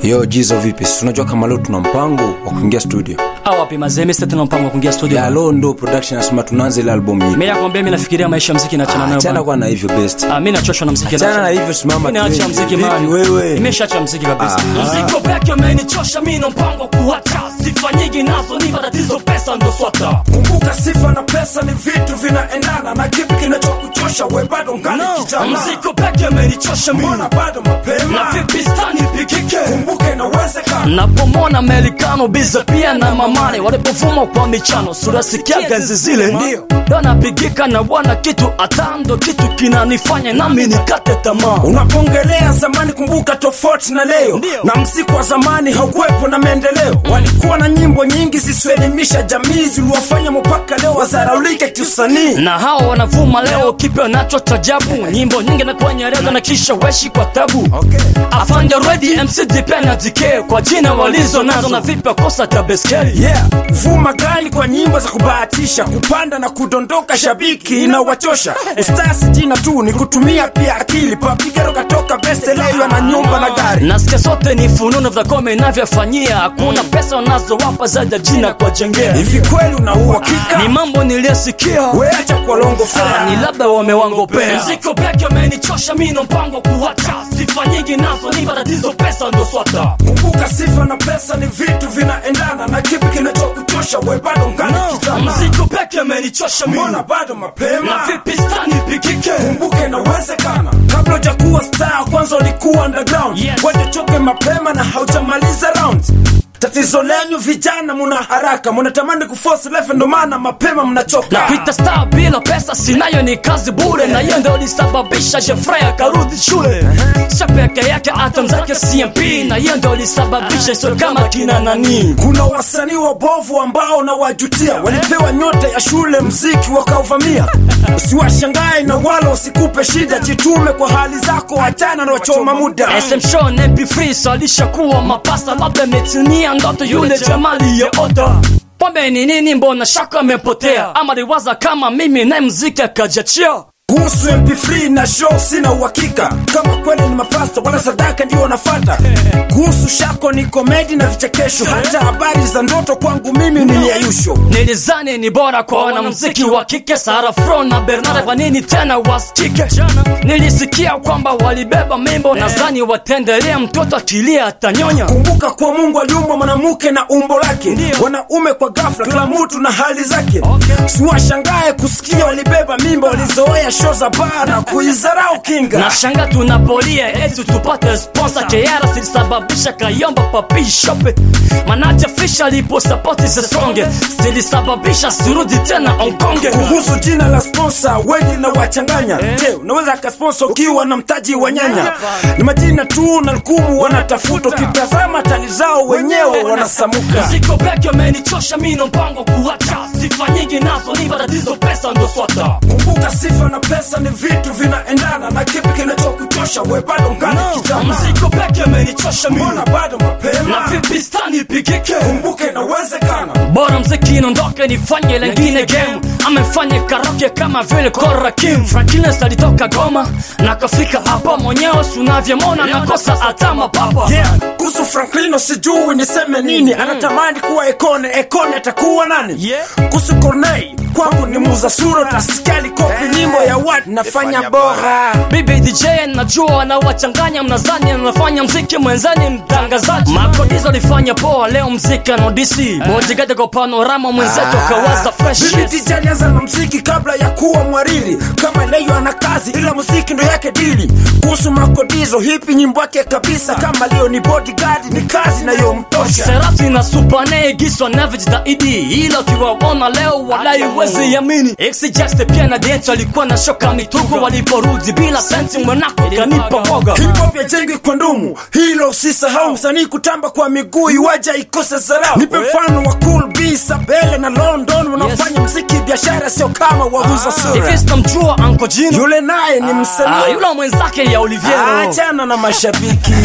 yo jizo vipi si unajua kama leo tuna mpango wa kuingia studio au wapi mazee mimi sasa tena mpango wa kuingia studio ya leo ndo production nasema tunaanza ile album nyingine mimi nakwambia mimi nafikiria maisha ya muziki na chana nayo achana bana. kwa na hivyo best Ah, mimi nachoshwa na muziki achana na hivyo simama Mimi naacha tuende. muziki Vipi man wewe nimeshaacha muziki kabisa Ah. muziki peke umenichosha mimi na mpango kuacha sifa nyingi nazo ni matatizo pesa ndo swata kumbuka sifa na pesa ni vitu vinaendana na kipi kinachokuchosha we bado ngali kijana muziki peke umenichosha mimi mbona bado na mapema vipi stani pikike kumbuka inawezekana napomona melikano biza pia na mamane walipovuma kwa michano surasikia ganzi zile ndio donapigika na bwana kitu atando kitu kinanifanya nami nikate tamaa unapongelea zamani kumbuka tofauti na leo Ndio. na msiku wa zamani haukuwepo na maendeleo walikuwa na nyimbo nyingi zisielimisha jamii ziliwafanya mpaka leo wazaraulike kiusanii na hao wanavuma leo kipya nacho tajabu nyimbo nyingi na kwenye redio na kisha weshi kwa tabu afande redi mcd pia na dk kwa jina walizo nazo na vipi kosa ta beskeli yeah vuma gani kwa nyimbo za kubahatisha kupanda na kudondoka shabiki inawachosha ustasi jina tu ni kutumia pia akili papigero katoka besteleyo na nyumba na gari nasikia sote ni fununu vya kome inavyofanyia hakuna pesa wanazowapa zaidi ya jina kwa jengea hivi kweli una uhakika ni mambo niliyosikia weacha kwa longo Ah, ni fea labda wamewangopea mziko peke amenichosha mino mpango kuwacha sifa nyingi nazo ni matatizo pesa ndo swata kumbuka sifa na pesa ni vitu vinaendana na kipi kinachokuchosha we bado ngani kijana mziko peke amenichosha mbona mino bado na mapema vipi stani pikike kumbuka inawezekana kabla hujakuwa star kwanza ulikuwa underground Yes. waje choke mapema na haujamaliza round tatizo lenyu vijana muna haraka munatamani kuforce life ndo maana mapema mnachoka napita star bila pesa sinayo ni kazi bure na hiyo ndio lisababisha jefrey akarudi shule sio peke yake hata mzake cmp na hiyo ndio lisababisha sio kama kina nani kuna wasanii wabovu ambao na wajutia walipewa nyota ya shule mziki wakauvamia usiwashangae na wala usikupe shida jitume kwa hali zako achana na wachoma muda SM Show na MP3 salisha kuwa mapasa labda metinia ndoto yule jamali ya oda pombe ni nini mbona shaka amepotea ama liwaza kama mimi naye mziki akajachia kuhusu mp3 na show sina uhakika kama kweli ni mapasta wala sadaka ndio wanafata kuhusu shako ni komedi na vichekesho hata habari za ndoto kwangu mimi ni yayusho nilizani ni bora kwa wanamziki wa kike Sara Fro na Bernard kwa nini tena wasikike nilisikia kwamba walibeba mimbo nadhani wataendelea mtoto akilia atanyonya kumbuka kuwa mungu aliumba mwanamke na umbo lake Ndio. wanaume kwa ghafla kila mtu na hali zake Okay. siwashangae kusikia walibeba mimba walizoea show za baa na kuizarau kinga na shanga tunapolia eti tupate sponsor keara zilisababisha kayomba papi shope manaja fisha lipo sapoti zesonge zilisababisha sirudi tena onkonge kuhusu jina la sponsor wengi na wachanganya je unaweza kasponsor ukiwa na mtaji wa nyanya ni majina tu na lukumu wanatafuta ukitazama tali zao wenyewe wanasamuka ziko peke amenichosha mino mpango kuacha sifa nyingi nazo ni matatizo pesa ndo swata kumbuka sifa na pesa ni vitu vinaendana na kipi kinachokuchosha we bado ngani kijana mziko peke amenichosha mbona mino bado na mapema vipi stani pikike kumbuka inawezekana bora mziki nondoke nifanye lengine game amefanya karaoke kama vile Kora Kim Frankines alitoka Goma na kafika hapa mwenyewe sunavyemona nakosa hata mapapa yeah. kuhusu franklino sijui niseme nini anatamani kuwa ekone ekone atakuwa nani Yeah. kuhusu cornei kwangu ni muza sura tasikali kopi nyimbo ya wat nafanya bora bibi dj najua anawachanganya mnazani anafanya mziki mwenzani mtangazaji makodizo alifanya poa leo mziki anodisi bojigade kwa panorama mwenzetu akawaza fresh bibi yes. DJ alianza na mziki kabla ya kuwa mwariri kama leyo ana kazi ila muziki ndo yake dili kuhusu makodizo hipi nyimbo yake kabisa kama leo ni bodyguard ni kazi nayomtosha serati na supane giswa navyojitahidi ila ukiwaona leo walai wezi yamini exijeste pia na dance walikuwa na shoka mituko waliporudi bila senti mwenako kanipa moga Hip hop yajengwi kwa ndumu, hilo usisahau. Msanii kutamba kwa miguu iwaja ikose zarau. Nipe mfano wa Cool B, Sabele na London wanaofanya mziki biashara, sio kama wauza sura. hivi sitamjua anko jino Yule naye ni Ah, msanii, yule mwenzake ya oliviero achana na mashabiki.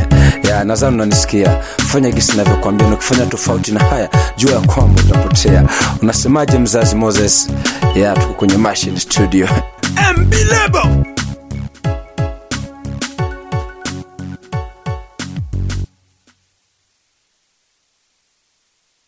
ya nadhani unanisikia fanya gisi navyokwambia na ukifanya tofauti na haya jua ya kwamba utapotea unasemaje mzazi moses ya tuko kwenye machine studio MB Lebo